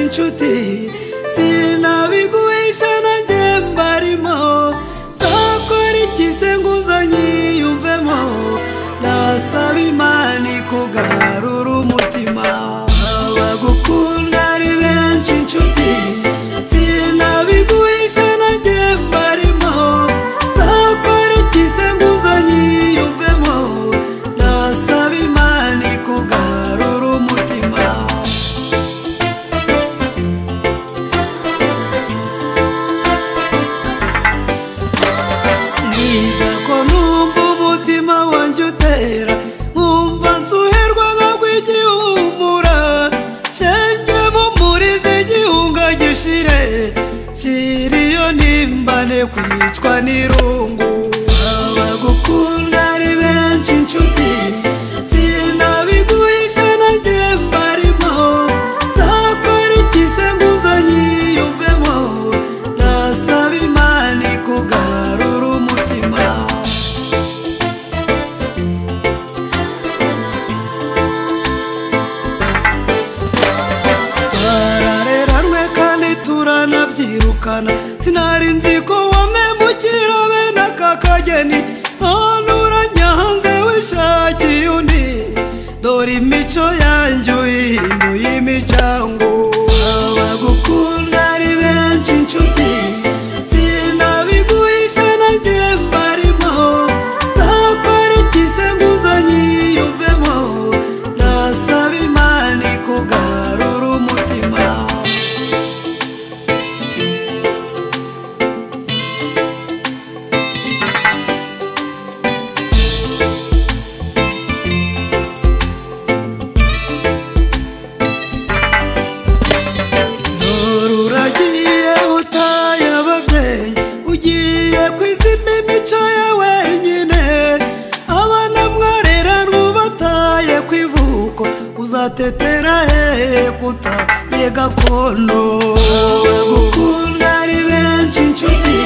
inshuti sinabiguhisha nanjye mbarimo nzakora ikise nguza nyiyumvemo nasaba imana ikugarura umutima abagukunda ari benshi inshuti sinabiguhisha nanjye mbarimo nzakora ikise nguza nyiyumvemo nasaba imana ikugarura umutima Niza ko numva umutima wanjye utera nkumva nsuherwa nkagwa igihumura shengemo murizi igihunga gishire shira iyo nimbane kwicwa n'irungu abagukunda ari benshi inshuti sinabiguhisha nanjye mbarimo nzakora ikise nguza nyiyumvemo nasaba imana ikugarura umutima twarareranwe kandi turanabyirukana sinari nzi ko wamemukira bene aka kageni none urajya hanze wishakiye undi dore imico yanjye uyihinduye imicango abagukunda ari benshi inshuti sinabiguhisha nanjye mbarimo nzakora ikise nguza nyiyumvemo nasaba imana ikugarura umutima Dore uragiye utaye ababyeyi ugiye kwizima imico ye wenyine abana mwarera n'ubataye ku ivuko uzatetera hehe kutamye gakondo abagukunda ari benshi inshuti